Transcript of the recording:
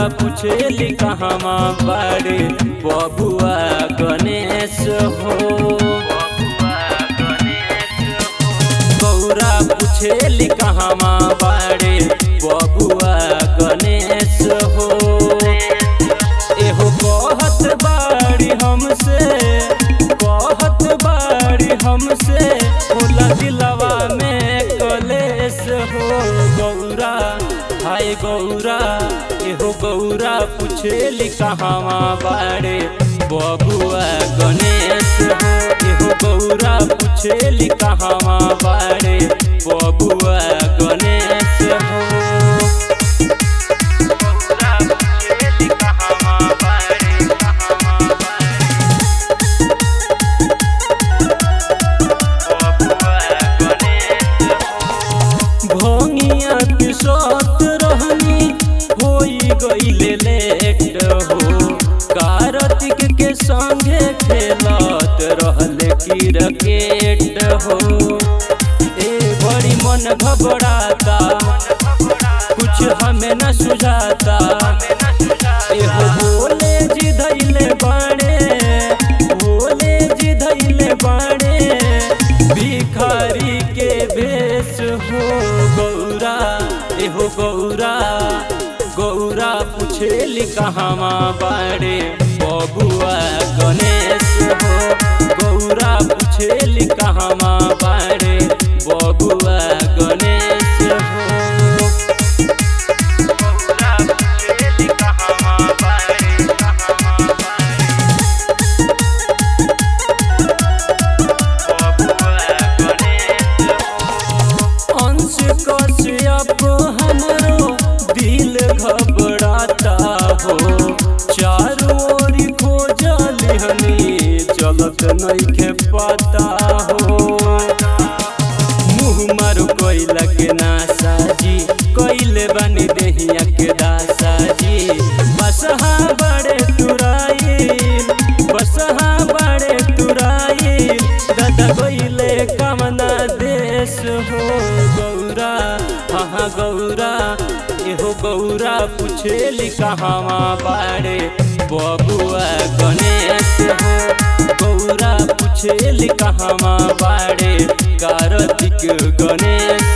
पूछेली कहवा बाड़े बबुआ गणेश हो गौरा पूछेली कहवा बाड़े बबुआ गणेश हो एहो कहत बाड़ी हमसे कहत बाड़ी हमसे होला दिलवा में कलेश हो गौरा हाय गौरा एहो गौरा पूछेली कहवा बाड़े बबुआ गणेश हो एहो गौरा पूछेली कहवा बाड़े बबुआ गणेश हो गौरा पूछेली कहवा बाड़े कहवा बाड़े भोंगिया के सत रहनी होई गईले लेट हो कार्तिक के संगे खेलत रहले क्रिकेट हो ए बड़ी मन घबराता कुछ हमें न सुझाता एहो बोले जी धैले बाणे बोले जी धैले बाणे भिखारी के भेष हो गौरा एहो गौरा गौरा पूछेली कहवा बाड़े बबुआ गणेश हो गौरा पूछेली कहवा बाड़े बबुआ गणेश हो गौरा पूछेली कहवा बाड़े कहवा बाड़े अंश कश्यप हमरो दिल घबराता हो चारों ओरी खोजल हनी चलत नइखे पता हो मुँह मारो कोइला के नासा जी कोइले बनी देहिया के दासा जी बसहा बड़े तुराइल बसहा बड़े तुराइल दादा कोइले कमना देश हो गौरा हाँ गौरा एहो गौरा पूछेली कहवा बाड़े बबुआ गणेश हो गौरा पूछेली कहवा बाड़े कार्तिक गणेश